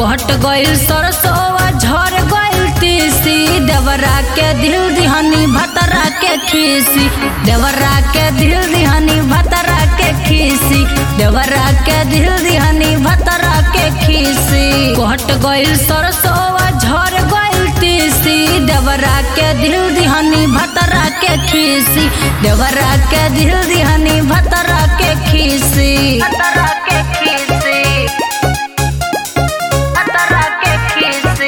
कट गइल सरसोआ झर गइल तीसी देवरा के दिल दिहनी भतरा के खीसी देवरा के दिल दिहनी भतरा के खीसी देवरा के दिल दिहनी भतरा के खीसी कट गइल सरसोआ झर गइल तीसी देवरा के दिल दिहनी भतरा के खीसी देवरा के दिल दिहनी भतरा के खीसी भतरा के खीसी भतरा के खीसी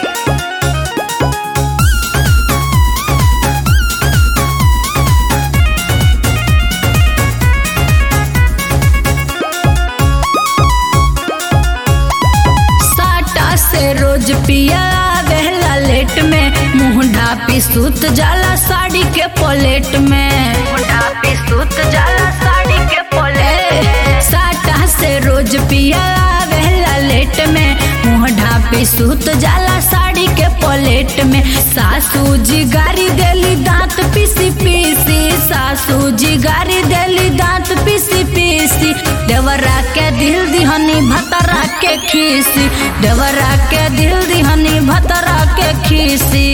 साटा से रोज पिया आवेला लेट में मुंह ढापी सूत जाला साड़ी के पलेट में मुंह ढापी सूत जाला साड़ी के पलेट साटा से रोज पिया आवेला लेट में मुंह ढापी सूत जाला साड़ी के पलेट में सासू जी गारी देली दांत पीसी पीसी सासू जी गारी देली दांत पीसी पीसी देवरा के दिल दिहनी भतरा के खीसी देवरा के दिल दिहनी भतरा के खीसी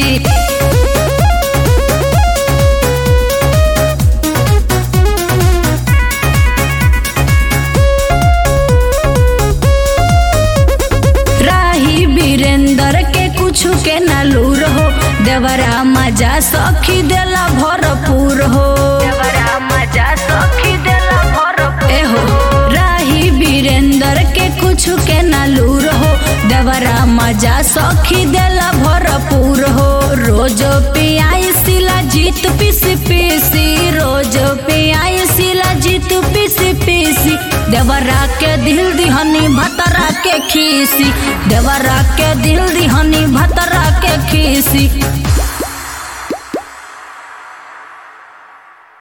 राही वीरेंद्र के कुछ के नलूर हो देवरा मजा सखी देला भरपूर हो देवरा मजा सखी देला भरपूर ए हो राही वीरेंद्र के कुछ के नलूर हो देवरा मजा सखी देला भरपूर हो रोज पियाई सिला जीत पीसी पीसी रोज पियाई सिला जीत पीसी पीसी देवरा के दिल दिहनी भतरा के खीसी देवरा के दिल दिहनी भतरा के खीसी